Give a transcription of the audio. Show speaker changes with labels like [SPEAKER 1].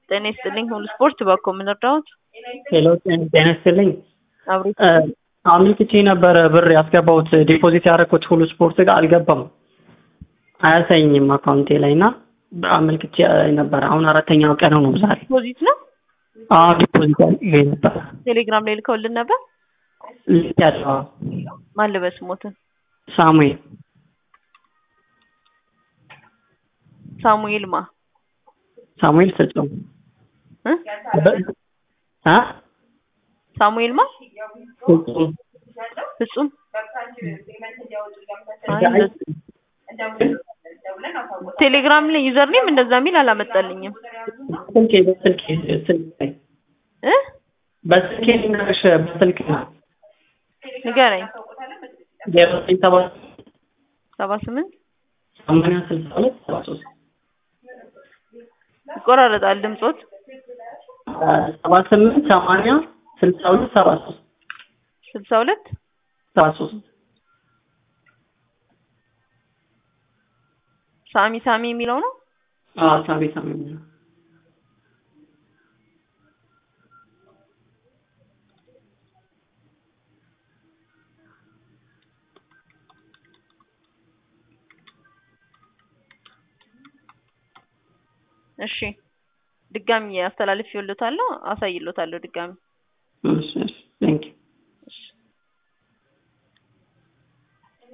[SPEAKER 1] ጤና ይስጥልኝ ሁሉ ስፖርት በኮ ምን እርዳዎት?
[SPEAKER 2] ሄሎ ጤና ይስጥልኝ።
[SPEAKER 1] አብሮ
[SPEAKER 2] አመልክቼ ነበረ ብር ያስገባሁት ዲፖዚት ያደረኩት ሁሉ ስፖርት ጋር አልገባም፣ አያሳይኝም አካውንቴ ላይ እና አመልክቼ ነበረ። አሁን አራተኛው ቀን ነው ዛሬ።
[SPEAKER 1] ዲፖዚት ነው
[SPEAKER 2] አዎ ዲፖዚት ያለ ነበረ
[SPEAKER 1] ቴሌግራም ላይ ልከውልን ነበር።
[SPEAKER 2] ልክ ያለው
[SPEAKER 1] ማን ልበስ ሞትን
[SPEAKER 2] ሳሙኤል
[SPEAKER 1] ሳሙኤል ማ
[SPEAKER 2] ሳሙኤል ፍጹም
[SPEAKER 1] እ
[SPEAKER 2] አ
[SPEAKER 1] ሳሙኤል ማ
[SPEAKER 2] ፍጹም
[SPEAKER 1] ፍጹም ቴሌግራም ላይ ዩዘር ኔም እንደዛ የሚል አላመጣልኝም
[SPEAKER 2] ስልኬ በስልኬ ስልክ ላይ
[SPEAKER 1] እ
[SPEAKER 2] በስልኬ ልንገርሽ በስልክ ነው
[SPEAKER 1] ንገረኝ
[SPEAKER 2] ዜሮ ዘጠኝ ሰባት
[SPEAKER 1] ሰባ ስምንት
[SPEAKER 2] ሰማንያ ስልሳ ሁለት ሰባ ሶስት
[SPEAKER 1] ይቆራረጣል ድምጾት
[SPEAKER 2] ሰባ ስምንት ሰማንያ ስልሳ ሁለት ሰባ ሶስት
[SPEAKER 1] ስልሳ ሁለት
[SPEAKER 2] ሰባ ሶስት
[SPEAKER 1] ሳሚ ሳሚ የሚለው ነው
[SPEAKER 2] አዎ ሳሚ ሳሚ ነው
[SPEAKER 1] እሺ ድጋሚ አስተላልፍ ይወልታለሁ አሳይሎታለሁ ድጋሚ
[SPEAKER 2] እሺ እሺ